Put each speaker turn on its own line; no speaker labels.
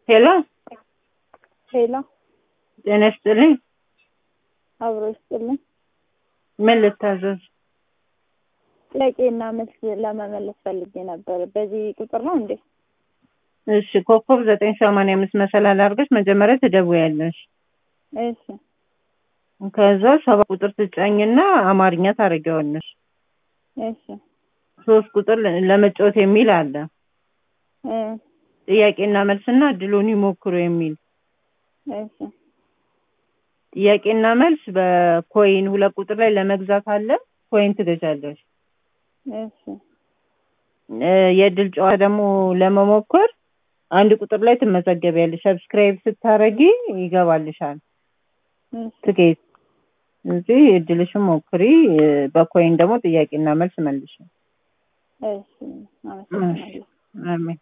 ሄሎ
ሄሎ
ጤና ይስጥልኝ።
አብሮ ይስጥልኝ።
ምን ልታዘዝ?
ጥያቄና መልስ ለመመለስ ፈልጌ ነበር። በዚህ ቁጥር ነው እንዴ?
እሺ ኮከብ ዘጠኝ ሰማንያ አምስት መሰላል አድርገሽ መጀመሪያ ትደውያለሽ።
እሺ
ከዛ ሰባ ቁጥር ትጫኝና አማርኛ ታደርጊዋለሽ።
እሺ
ሶስት ቁጥር ለመጫወት የሚል አለ።
እ
ጥያቄና መልስና እድሉን ይሞክሩ የሚል
እሺ
ጥያቄና መልስ በኮይን ሁለት ቁጥር ላይ ለመግዛት አለ። ኮይን ትገዛለሽ።
እሺ
እ የእድል ጨዋታ ደግሞ ለመሞከር አንድ ቁጥር ላይ ትመዘገቢያለሽ። ሰብስክራይብ ስታረጊ ይገባልሻል
እሺ
ትኬት። እዚህ እድልሽን ሞክሪ። እ በኮይን ደግሞ ጥያቄና መልስ መልሽ።
እሺ አመሰግናለሁ።
አሜን።